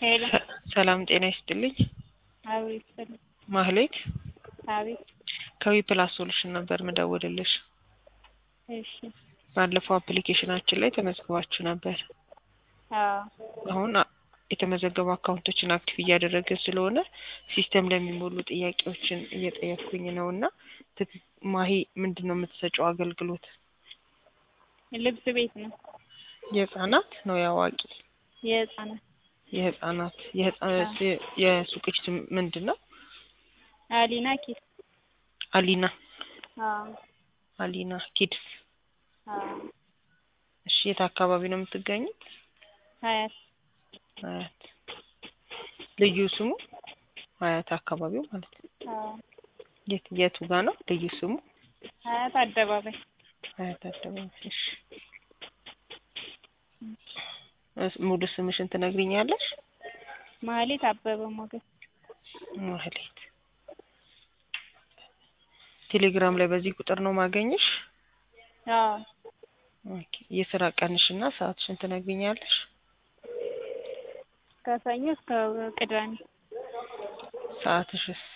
ሄሎ ሰላም ጤና ይስጥልኝ። አቤት ስል ማህሌት አቤት ከዊ ፕላስ ሶሉሽን ነበር ምደውልልሽ። እሺ ባለፈው አፕሊኬሽናችን ላይ ተመዝግባችሁ ነበር። አዎ አሁን አ- የተመዘገቡ አካውንቶችን አክቲቭ እያደረገ ስለሆነ ሲስተም ለሚሞሉ ጥያቄዎችን እየጠየቅኩኝ ነው እና ትክ- ማሂ ምንድን ነው የምትሰጨው አገልግሎት? ልብስ ቤት ነው የህጻናት ነው የአዋቂ? የህፃናት የህጻናት የህጻናት የሱቅሽ ስም ምንድን ነው? አሊና ኪስ አሊና አዎ አሊና ኪድስ። አዎ እሺ የት አካባቢ ነው የምትገኙት? ሀያት ሀያት። ልዩ ስሙ ሀያት አካባቢው ማለት ነው። አዎ የት የቱ ጋ ነው ልዩ ስሙ? ሀያት አደባባይ ሀያት አደባባይ። እሺ እስ- ሙሉ ስምሽን ትነግሪኛለሽ? ማህሌት አበበ ሞገስ ማህሌት። ቴሌግራም ላይ በዚህ ቁጥር ነው ማገኘሽ? አዎ ኦኬ። የስራ ቀንሽና ሰዓትሽን ትነግሪኛለሽ? ከሰኞ እስከ ቅዳሜ ሰዓትሽስ?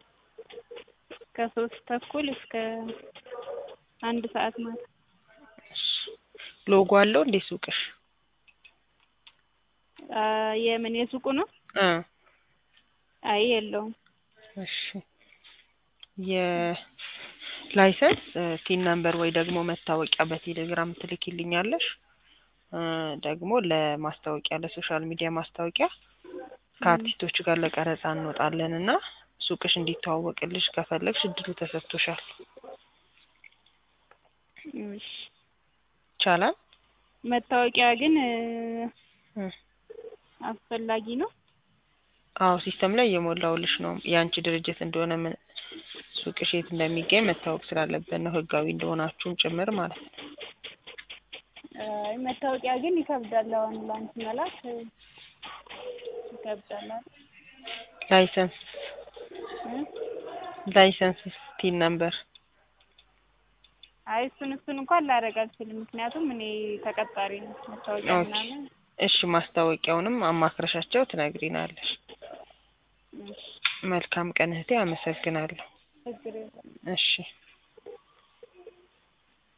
ከሶስት ተኩል እስከ አንድ ሰዓት ማለት እሺ። ሎጎ አለው እንዴ ሱቅሽ? አ የምን የሱቁ ነው? እ አይ የለውም። እሺ የላይሰንስ ቲን ነምበር ወይ ደግሞ መታወቂያ በቴሌግራም ትልኪልኛለሽ። እ ደግሞ ለማስታወቂያ ለሶሻል ሚዲያ ማስታወቂያ ከአርቲስቶች ጋር ለቀረጻ እንወጣለን እና ሱቅሽ እንዲተዋወቅልሽ ከፈለግሽ እድሉ ተሰጥቶሻል። እሺ ይቻላል? መታወቂያ ግን እ እ አስፈላጊ ነው? አዎ ሲስተም ላይ እየሞላውልሽ ነው። የአንቺ ድርጅት እንደሆነ ምን ሱቅሽ የት እንደሚገኝ መታወቅ ስላለበት ነው ህጋዊ እንደሆናችሁም ጭምር ማለት ነው። አይ መታወቂያ ግን ይከብዳል። አሁን ላንቺ መላክ እ ይከብዳል አይደል? ላይሰንስ እ ላይሰንስ ቲን ነምበር አይ እሱን እሱን እንኳን ላደርግ አልችልም። ምክንያቱም እኔ ተቀጣሪ ነኝ። መታወቂያ ኦኬ። ምናምን እሺ ማስታወቂያውንም አማክረሻቸው ትነግሪናለሽ። እሺ መልካም ቀን እህቴ፣ አመሰግናለሁ። ችግር የለም። እሺ